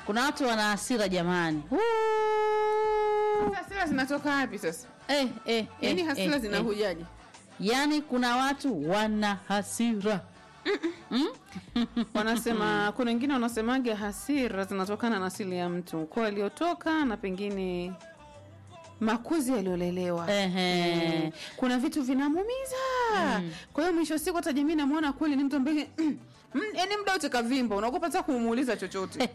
kuna watu wana hasira jamani. Sasa hasira zinatoka wapi sasa? Eh, eh, Yaani eh, hasira eh, zinahujaje? Yaani kuna watu wana hasira. Wanasema kuna wengine wanasemaga hasira zinatokana na asili ya mtu, ukoo aliotoka na pengine makuzi yaliyolelewa. Ehe. Kuna vitu vinamuumiza. Kwa hiyo mwisho wa siku hata jamii namwona kweli ni mtu ambaye Mm, yaani muda wote kavimba, unaogopa hata kumuuliza chochote.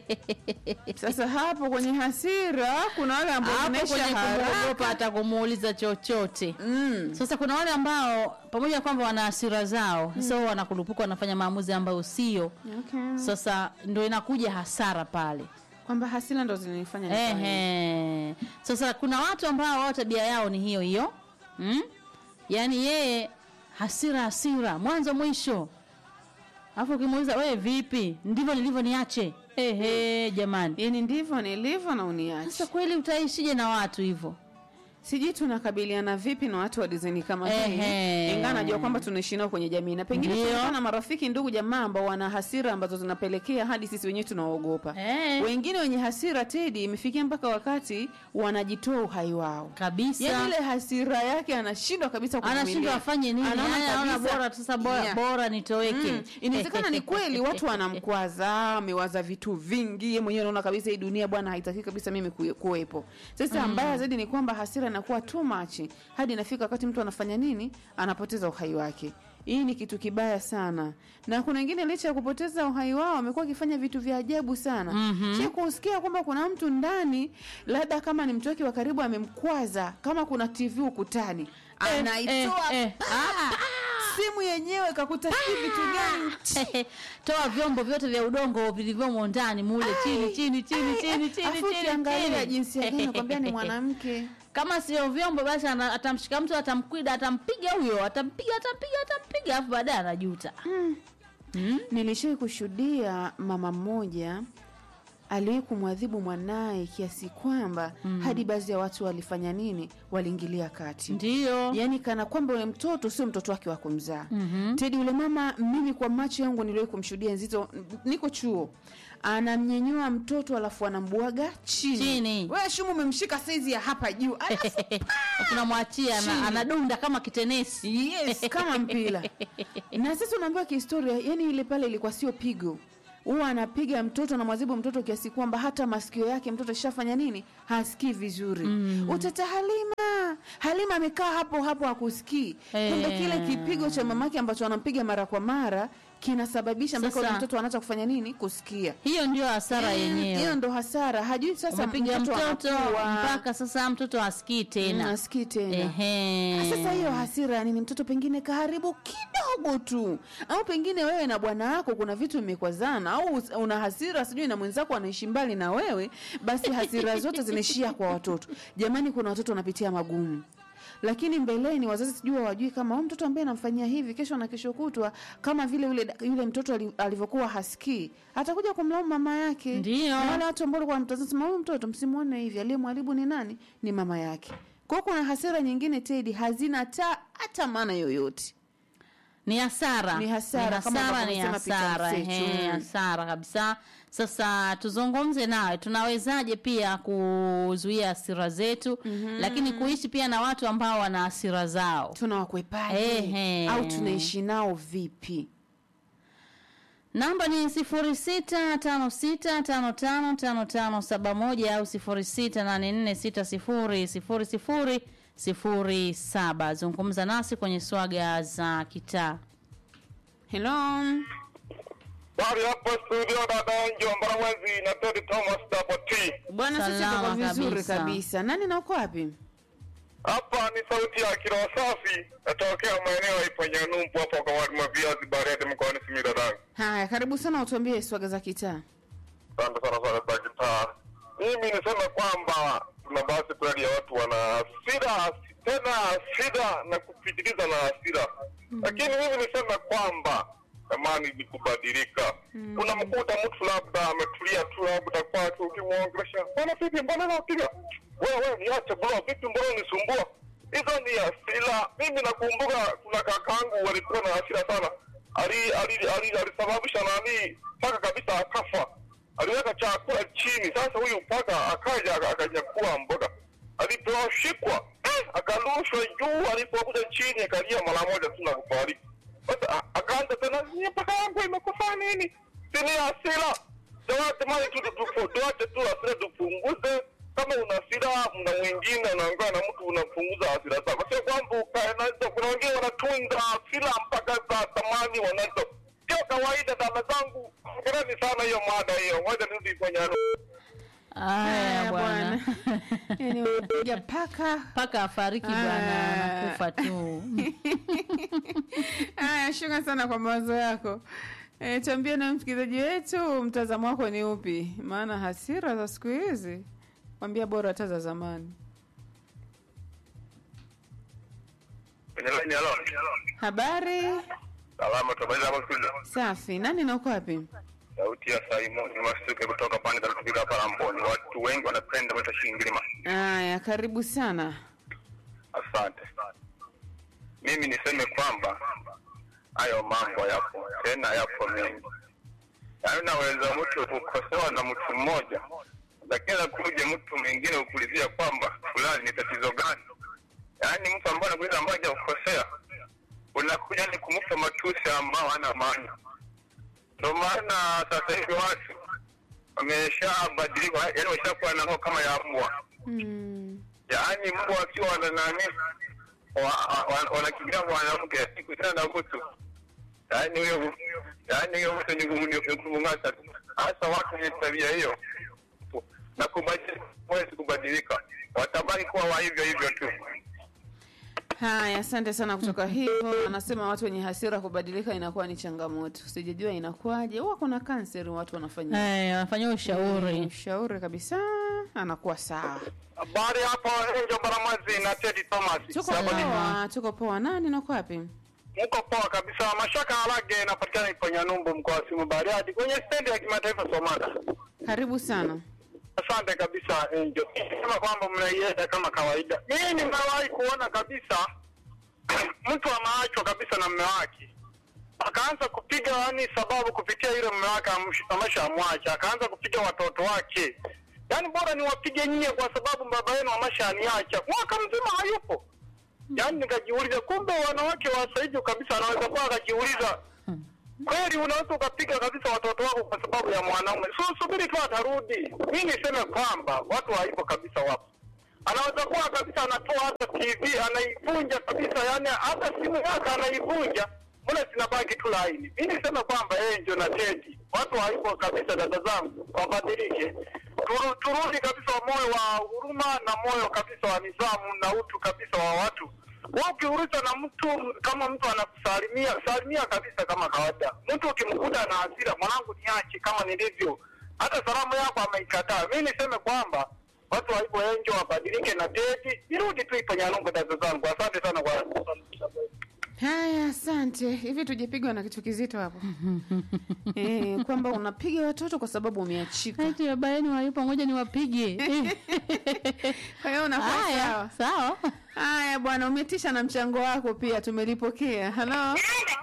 Sasa hapo kwenye hasira kuna wale ambao Hapo zinaisha kwenye kumwogopa haraka. hata kumuuliza chochote. Mm. Sasa kuna wale ambao pamoja na kwamba wana hasira zao, so wanakurupuka wanafanya maamuzi ambayo sio. Okay. Sasa ndio inakuja hasara pale. Kwamba hasira ndo zinanifanya nifanye. Ehe. Sasa kuna watu ambao wao tabia yao ni hiyo hiyo. Mm? Yaani yeye hasira hasira mwanzo mwisho. Alafu ukimuuliza wewe vipi? Ndivyo nilivyo niache. Ehe, jamani. Yaani ndivyo nilivyo na uniache. Sasa kweli utaishije na watu hivyo? sijui tunakabiliana vipi na watu wa dizaini kama hii Ehe. ingawa najua kwamba tunaishi nao kwenye jamii na pengine Ndio. tunakuwa na marafiki ndugu jamaa ambao wana hasira ambazo zinapelekea hadi sisi wenyewe tunaogopa Eh. wengine wenye hasira tedi imefikia mpaka wakati wanajitoa uhai wao Kabisa. yaani ile hasira yake anashindwa kabisa kuvumilia. anashindwa afanye nini Anaona Yaani anaona kabisa- bora sasa bora, Yeah. bora nitoweke Mm. inawezekana ni kweli watu wanamkwaza amewaza vitu vingi yeye mwenyewe anaona kabisa hii dunia bwana haitaki kabisa mimi kuwe- kuwepo sasa mbaya zaidi ni kwamba hasira inakuwa too much hadi inafika wakati mtu anafanya nini anapoteza uhai wake hii ni kitu kibaya sana na kuna wengine licha ya kupoteza uhai wao wamekuwa wakifanya vitu vya ajabu sana mm-hmm. kusikia kwamba kuna mtu ndani labda kama ni mtu wake wa karibu amemkwaza kama kuna tv ukutani Eh, anaitoa eh, eh. pa! simu yenyewe kakuta si vitu gani toa vyombo vyote vya udongo vilivyomo ndani mule chini chini chini chini chini Afu chini ukiangalia chini. jinsia gani nakwambia ni mwanamke kama sio vyombo basi ana- atamshika mtu atamkwida atampiga huyo atampiga atampiga atampiga alafu baadaye anajuta nilishai kushuhudia mama mmoja aliwahi kumwadhibu mwanaye kiasi kwamba hadi baadhi ya watu walifanya nini waliingilia kati ndio yaani kana kwamba yule mtoto sio mtoto wake wa kumzaa mm-hmm. tedi yule mama mimi kwa macho yangu niliwahi kumshuhudia nzito niko chuo anamnyenyua mtoto alafu anambwaga chini, Chini. wewe shumu umemshika saizi ya hapa juu alafu tunamwachia Chini. ana, anadunda kama kitenesi yes kama mpira na sasa unaambiwa kihistoria yani ile pale ilikuwa sio pigo huwa anapiga mtoto anamwazibu mtoto kiasi kwamba hata masikio yake mtoto shafanya nini hasikii vizuri mm. utata halima halima amekaa hapo hapo hakusikii Eh. kumbe kile kipigo cha mamake ambacho anampiga mara kwa mara kinasababisha mpaka Sasa- ule mtoto anaacha kufanya nini kusikia hiyo ndio hasara hiyo yenyewe ndo hasara hajui sasa umepiga mtoto anakuwa. mpaka sasa mtoto asikii Mm, tena asikii tena Ehe. sasa hiyo hasira ya nini mtoto pengine kaharibu kidogo tu au pengine wewe na bwana wako kuna vitu mmekwazana au us- una hasira sijui na mwenzako anaishi mbali na wewe basi hasira zote zinaishia kwa watoto jamani kuna watoto wanapitia magumu lakini mbeleni wazazi sijui hawajui kama huyu mtoto ambaye anamfanyia hivi kesho na kesho kutwa kama vile yule, yule mtoto ali- alivyokuwa hasikii atakuja kumlaumu mama yake Ndio. Na wale watu ambao walikuwa wanamtazama sema huyu mtoto msimuone hivi aliyemharibu ni nani ni mama yake kwa hiyo kuna hasira nyingine tedi hazina ta hata maana yoyote ni hasara Ni hasara, kama hasara ambavyo ni umesema Peter hasara Msechu. ehe, Mm. hasara kabisa sasa tuzungumze nawe tunawezaje pia kuzuia hasira zetu mm-hmm. lakini kuishi pia na watu ambao wana hasira zao tunawakwepaje Ehe. au tunaishi nao vipi namba ni sifuri sita tano sita tano tano tano tano saba moja au sifuri sita nane nne sita sifuri sifuri sifuri sifuri saba zungumza nasi kwenye swaga za kitaa helo Bari hapa studio dada Njomba Mwezi na Teddy Thomas Double T. bwana sisi Salama tuko vizuri kabisa. kabisa. nani na uko wapi Hapa ni sauti ya Kiroa Safi, natokea maeneo ya Ipanyanumbu hapo kwa wadi mwa viazi Bariadi mkoani Simiyu dadangu. haya karibu sana utuambie swaga za kitaa Asante sana sana za kitaa. Mimi nisema kwamba kuna basi kweli ya watu wana hasira tena hasira na kupitiliza na hasira, lakini mimi nisema kwamba amani ni kubadilika. Unamkuta mtu labda ametulia tu labda kwake, ukimwongelesha bwana, vipi, mbona napiga wewe, niache bro, vipi, mbona unisumbua? Hizo ni hasira. Mimi nakumbuka kuna kakaangu walikuwa na hasira sana, ali ali ali alisababisha nani mpaka kabisa akafa aliweka chakula chini. Sasa huyu paka akaja aka- akanyakua mboga, aliposhikwa eh, akarushwa juu, alipokuja chini akalia mara moja tu na kufariki. Sasa a- akaanza tena, "Ni paka yangu imekufa nini? Sini hasira jamani, tu tu- tu- tuache tu hasira tupunguze. Kama una hasira na mwingine unaongea na mtu unapunguza hasira zako, sio kwamba ukae nazo. Kuna wengine wanatunza hasira mpaka za thamani wanazo, sio kawaida. Dada zangu, ongereni sana hiyo mada hiyo. Ngoja nirudi kwenye alo. Haya bwana. yani unapiga paka Paka afariki bwana, Ah. anakufa tu. haya shuka sana kwa mawazo yako e, tuambie na msikilizaji wetu mtazamo wako ni upi maana hasira za siku hizi kwambia bora hata za zamani Kwenye line alo. habari Salama, tumaliza hapo studio. safi nani na uko wapi Sauti ya Simon Masuke kutoka pande za Rufika hapa Ramboni. Watu wengi wanapenda mwita Shingilima. haya karibu sana Asante. Mimi niseme kwamba hayo mambo yapo tena, yapo mengi. Yaani unaweza mtu kukosewa na mtu mmoja, lakini akuje mtu mwingine ukulizia kwamba fulani ni tatizo gani. Yaani mtu ambaye anakuuliza ambaye hajakukosea, unakuja ni kumpa matusi ambao hana maana. Ndio maana sasa hivi watu wameshabadilika, yaani wameshakuwa na roho kama ya mbwa mm. yaani mbwa wakiwa wana nani wa- wa- wanakimbia mwanamke siku tena na kutu yaani huyo yaani huyo mtu ni kumu- ni kumung'ata tu hasa watu wenye tabia hiyo na kubadilika huwezi kubadilika watabaki kuwa wa hivyo hivyo tu haya asante sana kutoka hivyo anasema watu wenye hasira kubadilika inakuwa ni changamoto sijajua inakuwaje huwa kuna kanseri watu wanafanya Eh, wanafanyia ushauri. ushauri kabisa anakuwa sawa habari hapo enjo baramazi na tedi thomas tuko Sawa. poa tuko poa nani nako wapi mko poa kabisa mashaka harage inapatikana kwenye numbu mkoa wa simu bariadi kwenye stendi ya kimataifa somada karibu sana Asante kabisa Angel. Sema kwamba mnaienda kama kawaida. Mimi nimewahi kuona kabisa mtu ameachwa kabisa na mume wake, akaanza kupiga yani sababu kupitia ile mume wake amsh- ameshamwacha, akaanza kupiga watoto wake. Yaani bora niwapige nyie kwa sababu baba yenu ameshaniacha, mwaka mzima hayupo. Yaani nikajiuliza, kumbe wanawake wa sasa hivi kabisa anaweza kuwa akajiuliza kweli unaweza ukapiga kabisa watoto wako kwa sababu ya mwanaume. So subiri tu atarudi. Mi niseme kwamba watu haipo kabisa, wapo. Anaweza kuwa kabisa anatoa hata TV anaivunja kabisa, yani hata simu yake anaivunja, mbona zinabaki tu laini. Mi niseme kwamba Angel na Teddy, watu haipo kabisa, dada zangu, wabadilike. Turu, turudi kabisa wa moyo wa huruma na moyo kabisa wa nidhamu na utu kabisa wa watu wewe ukiuliza na mtu kama mtu anakusalimia salimia kabisa kama kawaida. Mtu ukimkuta na hasira, mwanangu niache kama nilivyo, hata salamu yako ameikataa. Mi niseme kwamba watu waipo enjo wabadilike na teti, irudi tu ipo Nyanungu. Dada zangu, asante sana kwa haya asante hivi tujapigwa na kitu kizito hapo eh, kwamba unapiga watoto kwa sababu umeachika Eti baba yenu hayupo, ngoja niwapige. Eh, kwa hiyo unakuwa Haya, sawa sawa. haya bwana umetisha na mchango wako pia tumelipokea halo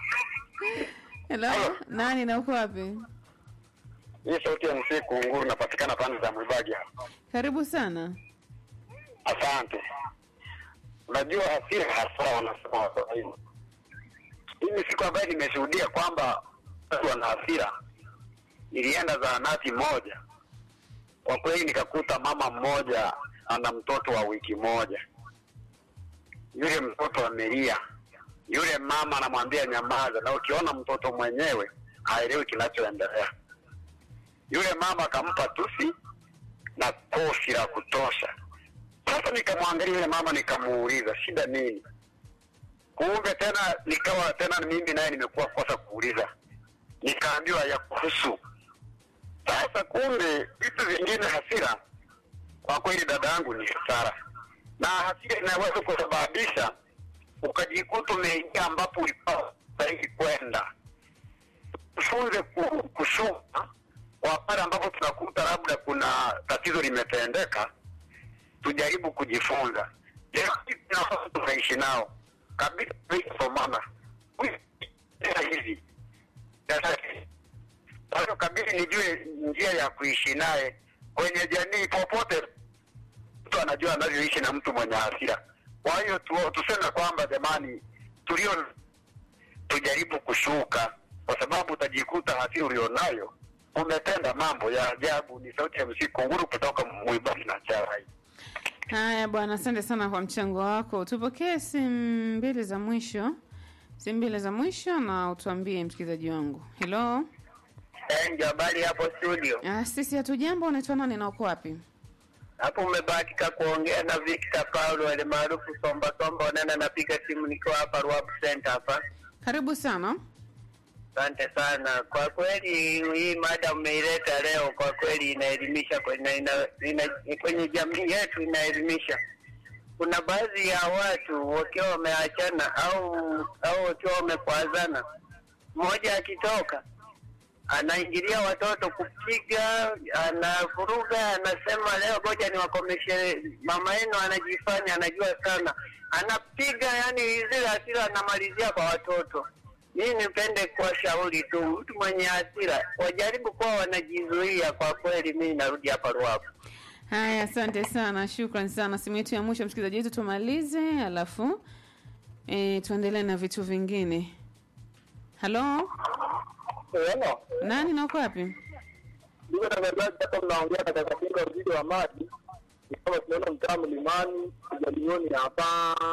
helo nani na uko wapi hii sauti ya msiku nguru napatikana pande za Mwibagi hapa. karibu sana Asante. Unajua hasira hasa wanasema Waswahili. Hii ni siku ambayo nimeshuhudia kwamba watu wana hasira. Nilienda zahanati moja, kwa kweli nikakuta mama mmoja ana mtoto wa wiki moja. Yule mtoto amelia, yule mama anamwambia nyamaza, na ukiona mtoto mwenyewe haelewi kinachoendelea. Yule mama akampa tusi na kofi la kutosha. Sasa nikamwangalia yule mama nikamuuliza shida nini? Kumbe tena nikawa tena mimi naye nimekuwa kosa kuuliza, nikaambiwa ya kuhusu. Sasa kumbe vitu vingine, hasira kwa kweli, dada yangu, ni hasara, na hasira inaweza kusababisha ukajikuta umeingia ambapo ulikuwa stahili kwenda. Tufunze ku- kushuka kwa pale ambapo tunakuta labda kuna tatizo limetendeka tujaribu kujifunza. Leo hii kuna watu tunaishi nao kabisa, somana hivi Kwa hiyo kabidi nijue njia ya kuishi naye kwenye jamii popote. Mtu anajua anavyoishi na mtu mwenye hasira. Kwa hiyo tu, tuseme kwamba jamani, tulio tujaribu kushuka, kwa sababu utajikuta hasira ulionayo umetenda mambo ya ajabu. Ni sauti ya msiku nguru kutoka Mwibari na Charai. Haya bwana, asante sana kwa mchango wako. Tupokee simu mbili za mwisho, simu mbili za mwisho, na utuambie msikilizaji wangu. Hello, Ndio habari hapo studio. ah, sisi hatujambo. Unaitwa nani na uko wapi? Hapo umebahatika kuongea na Victor Paulo ale maarufu Somba Somba Onana, napiga simu nikiwa hapa Ruabu Center hapa. Karibu sana. Asante sana kwa kweli, hii mada umeileta leo, kwa kweli inaelimisha kwenye, ina, ina, kwenye jamii yetu inaelimisha. Kuna baadhi ya watu wakiwa wameachana au au wakiwa wamekwazana, mmoja akitoka anaingilia watoto kupiga, anavuruga, anasema leo ngoja niwakomeshe. Mama yenu anajifanya anajua sana, anapiga, yani zile hasira anamalizia kwa watoto. Mimi nipende kuwashauri tu, mtu mwenye hasira wajaribu kuwa wanajizuia. Kwa kweli, mimi narudi hapa Ruavu. Haya, asante sana, shukran sana. Simu yetu ya mwisho msikilizaji wetu tumalize, alafu e, tuendelee na vitu vingine. Halo, Hello. nani na uko wapi? Ndugu watangazaji, hapa mnaongea na kaka Kinga mzidi wa maji, ni kama tunaona mtaa mlimani kijalioni hapa.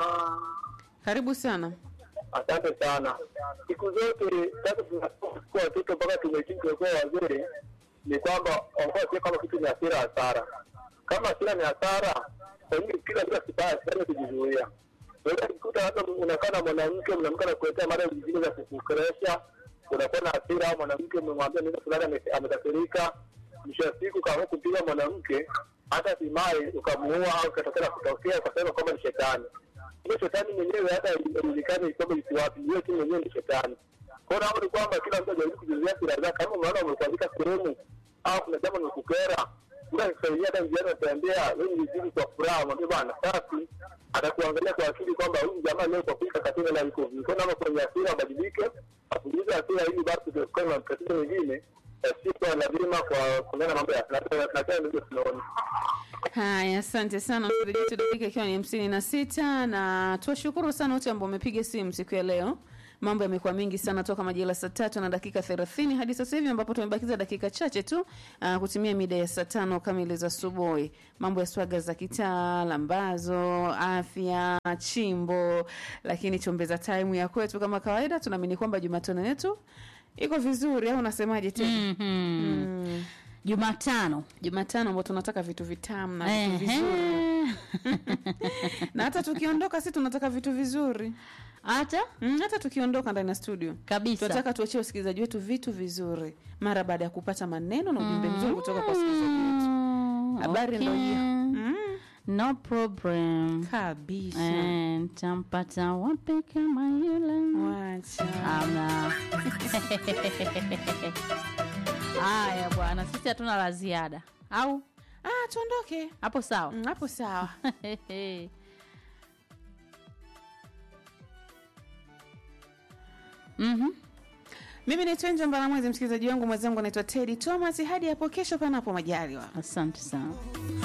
Karibu sana. Asante sana. Siku zote sasa tunakuwa watoto mpaka tumekii tumekuwa wazee, ni kwamba wanakuwa sio kama kitu ni hasira hasara. Kama hasira ni hasara, kwa hiyo kila kila kibaya sana kujizuia. Unaweza kukuta hata unakaa na mwanamke, mwanamke anakuletea mada zingine za kukukeresha, unakuwa na hasira, au mwanamke umemwambia neno fulani ame- amekasirika, mwisho wa siku ukaamua kumpiga mwanamke, hata hatimaye ukamuua au ikatokea na kutokea ukasema kwamba ni shetani hiyo shetani mwenyewe hata haijulikani kwamba iko wapi, hiyo tu mwenyewe ni shetani. Kwa hiyo naomba ni kwamba kila mtu ajaribu kujizuia hasira zake. Kama umeona umekuandika sehemu au kuna jambo limekukera, ila kisaidia hata njiani, atembea wewe nizidi kwa furaha, mwambie bwana safi, atakuangalia kwa akili kwamba huyu jamaa leo kwa kweli kakatenda na iko vipi. Kwa hiyo naomba kwenye hasira abadilike, apunguze hasira ili basi tuepukane na matatizo mengine yasiyokuwa lazima kwa kulingana na mambo ya na na tena ndio tunaona. Haya, asante sana msikilizaji wetu, dakika ikiwa ni hamsini na sita na tuwashukuru sana wote ambao wamepiga simu siku ya leo. Mambo yamekuwa mengi sana toka majira saa tatu na dakika thelathini hadi sasa hivi ambapo tumebakiza dakika chache tu uh, kutimia mida ya saa tano kamili za asubuhi. Mambo ya swaga za kitaa, lambazo, afya, chimbo, lakini chombeza time ya kwetu kama kawaida. Tunaamini kwamba Jumatano yetu iko vizuri, au unasemaje tena? Mhm. Mm. Jumatano. Jumatano ambao tunataka vitu vitamu na vitu vizuri Ehe. na hata tukiondoka si tunataka vitu vizuri Hata mm, hata tukiondoka ndani ya studio kabisa. tunataka tuachie wasikilizaji wetu vitu vizuri mara baada ya kupata maneno na ujumbe mzuri kutoka kwa wasikilizaji wetu Mm, habari ndo hiyo okay. mm, No problem. kabisa Eh, Ntampata wapi kama yule? wacha Amna. Haya bwana, sisi hatuna la ziada au ah, tuondoke hapo sawa? Mm, hapo sawa Mhm. mimi naitwa Enjo Mbalamwezi msikilizaji wangu mwenzangu anaitwa Teddy Thomas hadi hapo kesho panapo majaliwa Asante sana.